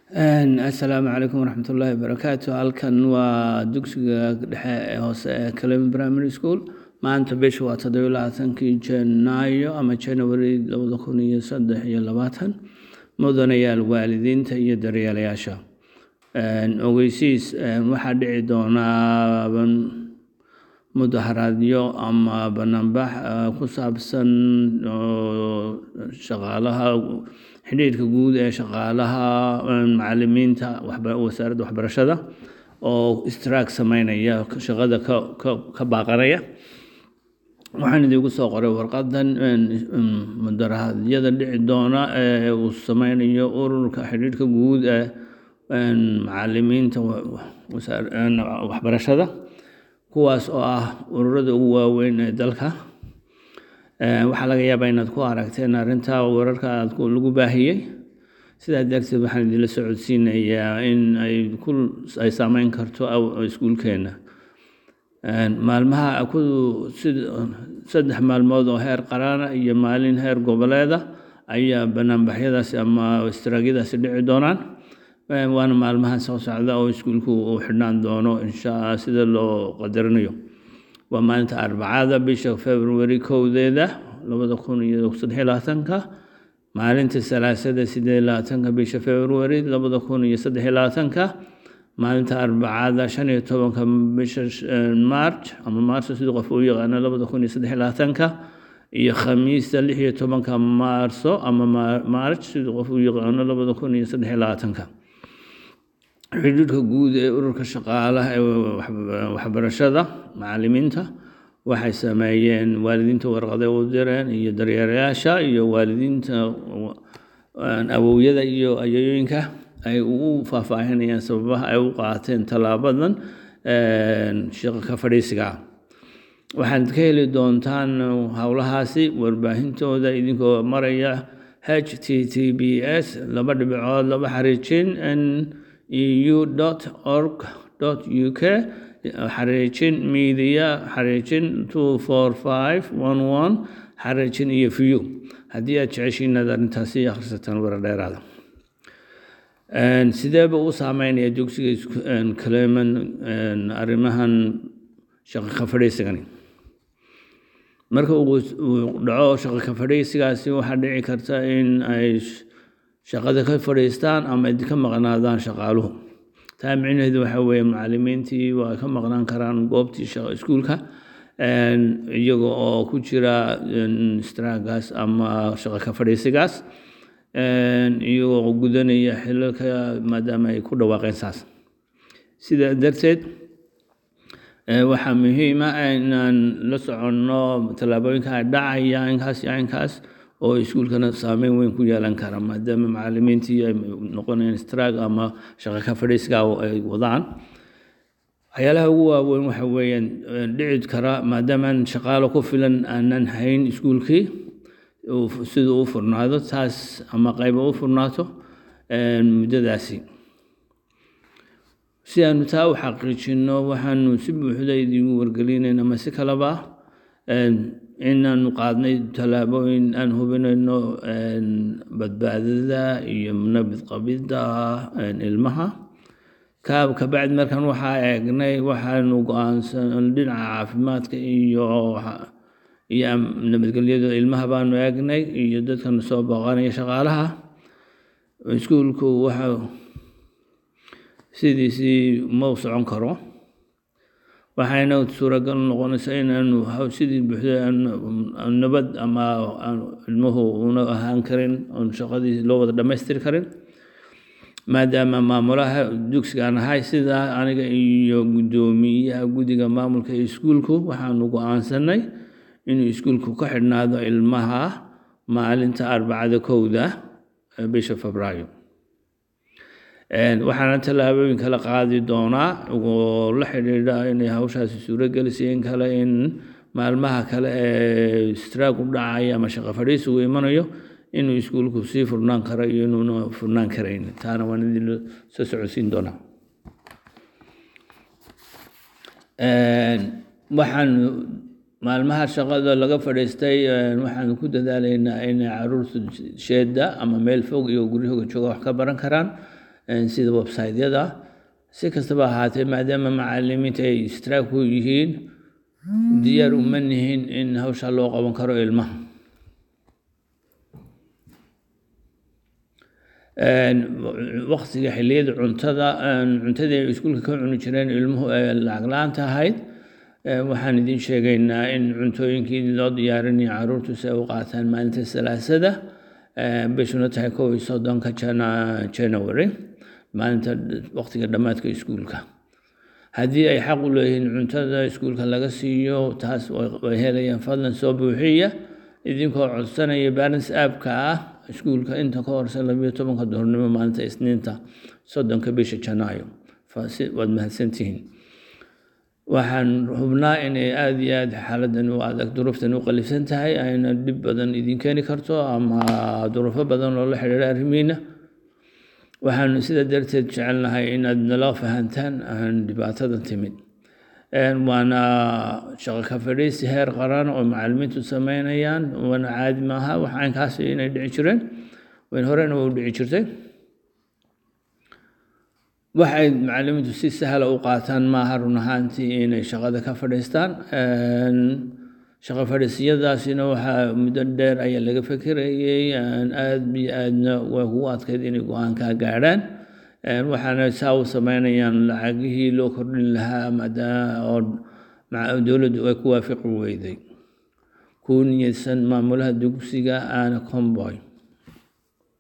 asalaamu calaykum waraxmat ullaahi wabarakaatu halkan waa dugsiga dhexe ee hoose ee calem primary school maanta bisha waa toddobiyo labaatankii janaayo ama january labada kun iyo saddex iyo labaatan mudanayaal waalidiinta iyo daryeelayaasha ogeysiis waxaa dhici doonaa mudaharaadyo ama banaanbax ku saabsan shaqaalaha xidhiidhka guud ee shaqaalaha macalimiinta wasaaradda waxbarashada oo istraag sameynaya shaqada ka baaqanaya waxaan idiinku soo qoray warqadan mudaraadyada dhici doona ee uu sameynayo ururka xidhiidhka guud ee macalimiinta waxbarashada kuwaas oo ah ururada ugu waaweyn ee dalka waxaa laga yaabaa inaad ku aragteen arrintaa wararka aad lagu baahiyey sidaa darteed waxaan idinla socodsiinayaa in ay ku ay saameyn karto iskuulkeenna maalmaha ku saddex maalmood oo heer qaraana iyo maalin heer goboleeda ayaa banaanbaxyadaasi ama istiraagyadaasi dhici doonaan waana maalmahan soo socda oo iskuulku uu xidhnaan doono insha sida loo qadarinayo waa maalinta arbacada bisha february kowdeeda labada kun iyo saddex labaatanka maalinta salaasada sideed labaatanka bisha february labada kun iyo saddex labaatanka maalinta arbacada shan iyo tobanka bisha march ama maarso sidii qof u yaqaano labada kun iyo saddex labaatanka iyo khamiista lix iyo tobanka maarso ama march sidii qof u yaqaano labada kun iyo saddex labaatanka xidhiidhka guud ee ururka shaqaalaha ee waxbarashada macalimiinta waxay sameeyeen waalidiinta warqaday u direen iyo daryeelayaasha iyo waalidiinta awowyada iyo ayooyinka ay ugu faahfaahinayaan sababaha ay u qaateen tallaabadan shaqo ka fadhiisiga waxaad ka heli doontaan howlahaasi warbaahintooda idinkoo maraya h t t b s laba dhibicood laba xariijin n eu org u k xariijin media xariijin two four five one one xariijin iyo view haddii aad jeceshiin inaad arrintaasi akhrisataan warar dheeraada sideeba u saameynaya dugsiga kaleman arrimahan shaqo ka fadhiisigani marka uu dhaco shaqo ka fadhiisigaasi waxaa dhici karta in ay shaqada ka fadhiistaan ama ka maqnaadaan shaqaaluhu taa micnaheedu waxa weeye macalimiintii waa ka maqnaan karaan goobtii iskuulka iyaga oo ku jira straagaas ama shaqo ka fadhiisigaas iyagoo gudanaya xilalka maadaama ay ku dhawaaqeen saas sidaa darteed waxaa muhiima inaan la soconno tallaabooyinka ay dhacaya inkaas iyo inkaas oo iskuulkana saameyn weyn ku yeelan kara maadaama macalimiintii ay noqonayaan straag ama shaqo ka fadhiisga ay wadaan waxyaalaha ugu waaweyn waxa weeyaan dhici kara maadaamaan shaqaalo ku filan aanan hayn iskuulkii siduu u furnaado taas ama qayba u furnaato muddadaasi si aanu taa u xaqiijinno waxaanu si buuxda idigu wargelinayna ama si kaleba inaanu qaadnay tallaabooyin aan hubinayno badbaadada iyo nabad qabidda ilmaha kaab kabacdi markaan waxaa eegnay waxaanu go-aansan dhinaca caafimaadka iyo iyo nabadgelyada ilmaha baanu eegnay iyo dadkana soo booqanaya shaqaalaha iskuulku waxa sidiisii ma u socon karo waxayna suuragal noqonaysaa inaanu sidii buuxda nabad ama ilmuhu una ahaan karin oon shaqadii loo wada dhammaystiri karin maadaama maamulaha dugsigaan ahay sidaa aniga iyo guddoomiyaha guddiga maamulka ee iskuulku waxaanu go-aansanay inuu iskuulku ka xidhnaado ilmaha maalinta arbacada kowda bisha febraayo waxaana tallaabooyin kala qaadi doonaa oo la xidhiidha inay hawshaasi suurogelisay in kale in maalmaha kale ee straag u dhacaya ama shaqo fadhiisigu imanayo inuu iskuulku sii furnaan karo iyo inuuna furnaan karayn taana waan idin soo socodsiin doonaa waxaan maalmaha shaqada laga fadhiistay waxaan ku dadaalaynaa inay caruurta sheeda ama meel fog iyo guryahooga jooga wax ka baran karaan sida website-yada si kastaba ahaatee maadaama macalimiinta ay istiraag ku yihiin diyaar uma nihin in hawsha loo qaban karo ilmaha waktiga xilliyada cuntada cuntadii ay iskuulka ka cuni jireen ilmuhu ee lacag la-aanta ahayd waxaan idiin sheegaynaa in cuntooyinkii loo diyaarinaya caruurtu si ay u qaataan maalinta salaasada bishuna tahay kow iyo soddonka january maalinta waktiga dhammaadka iskuulka haddii ay xaq u leeyihiin cuntada iskuulka laga siiyo taas way helayaan fadlan soo buuxiya idinkoo codsanaya balance aapka ah iskuulka inta ka horse labiyo tobanka duhurnimo maalinta isniinta soddonka bisha janaayo waad mahadsantihiin waxaan hubnaa inay aada iyo aada xaaladan u adag duruuftan u qalifsan tahay ayna dhib badan idin keeni karto ama duruufo badan oo la xidhiira arrimiina waxaanu sidaa darteed jecelnahay inaad nala fahantaan dhibaatadan timid waana shaqo ka fadhiisi heer qaran oo macalimiintu sameynayaan waana caadi maaha wax caynkaas inay dhici jireen wayn horena u dhici jirtay waxay macalimiintu si sahla u qaataan maaha run ahaantii inay shaqada ka fadhiistaan shaqo fadhiisyadaasina waxaa muddo dheer ayaa laga fekerayey aad iyo aadna waa kugu adkayd inay go-aankaa gaadhaan waxaana saa u sameynayaan lacagihii loo kordhin lahaa maadaama oo dowladdu ay ku waafiqi weyday ku niyadsan maamulaha dugsiga aana comboy